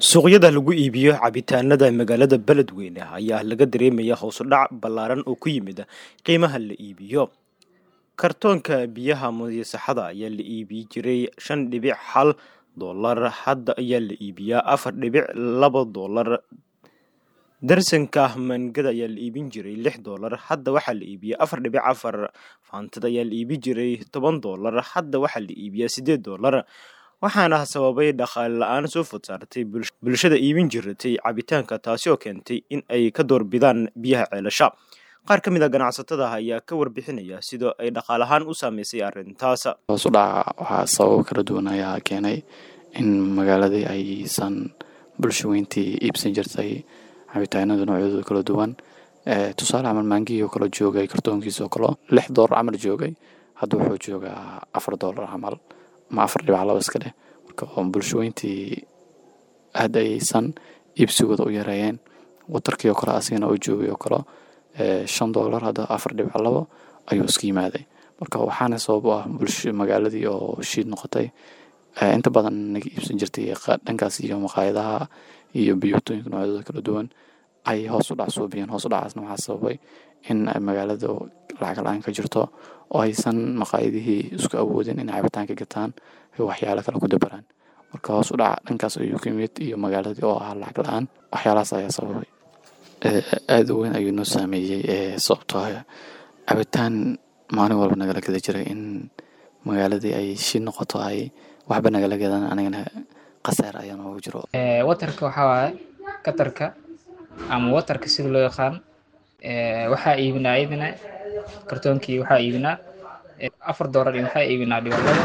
suuqyada lagu iibiyo cabitaanada magaalada beledweyne ayaa laga dareemaya howsudhac ballaaran oo ku yimid qiimaha la iibiyo kartoonka biyaha muyasaxada ayaa la iibi jiray shan dhibic hal doolar hadda ayaa la iibiyaa afar dhibic laba doolar darsanka mangada ayaa la iibin jiray lix doolar hadda waxaa la iibiyaa afar dhibic afar faantada ayaa la iibi jiray toban doolar hadda waxaa la iibiyaa siddeed doolar waxaana sababay dhaqaale la-aan soo food saartay bulshada iibin jiratay cabitaanka taasi oo keentay in ay ka doorbidaan biyaha ceelasha qaar ka mid a ganacsatada ayaa ka warbixinaya sidoo ay dhaqaalahaan u saameysay arrintaas hoos u dhaca waxaa sababo kala duwan ayaa keenay in magaaladii aysan bulsho weyntii iibsan jirtay cabitaanada noocyadooda kala duwan tusaale camal maangihii oo kale joogay kartoonkiisa oo kale lix doolar camal joogay hadda wuxuu joogaa afar doolar camal ama afar dhibac laba iska dheh marka bulshooyintii aad ayaysan iibsigooda u yareeyeen watarkii oo kale asigana u joogay oo kale shan doolar hadda afar dhibac labo ayuu iska yimaaday marka waxaana sabab u ah bulsho magaaladii oo shiid noqotay inta badan naga iibsan jirtay dhankaas iyo maqaayadaha iyo biyotooyinka noocyadooda kala duwan ay hoos u dhac suubiyeen hoos u dhacaasna waxaa sababay in magaalada lacag la-aan ka jirto oo aysan maqaayadihii isku awoodin inay cabitaanka gataan ay waxyaalo kale ku dabaraan marka hoos u dhaca dhankaas ayuu ka yimid iyo magaaladii oo ah lacag la-aan waxyaalahaas ayaa sababay aada u weyn ayuu noo saameeyey sababtoo ah cabitaan maalin walba nagala gada jiray in magaaladii ay shi noqoto ay waxba nagala gadan anigana khasaar ayaa noogu jiro watarka waxaa waaye katarka ama watarka sida loo yaqaan waxaa iibinaa iyadana kartoonkii waxaa iibinaa afar doolar iyo waxaa iibinaa dhibalada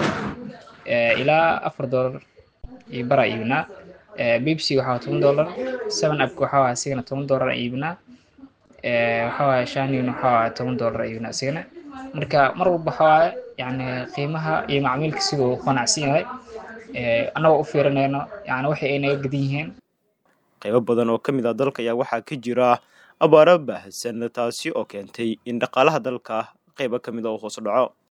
ilaa afar doolar iyo baraa iibinaa bibsi waxaa toban doolar seven upka waxaa waaye asigana toban doolar aan iibinaa waxaa waaye shanin waxaa waaye toban doolar aan iibinaa asigana marka mar walba waxaa waaye yacni qiimaha iyo macmiilka siduu qanacsan yahay annagoo u fiirinayno yani waxay ay naga gadan yihiin qaybo badan oo ka mid ah dalka ayaa waxaa ka jira abaaro baahsan taasi oo keentay in dhaqaalaha dalka qaybo ka mid a uu hoos dhaco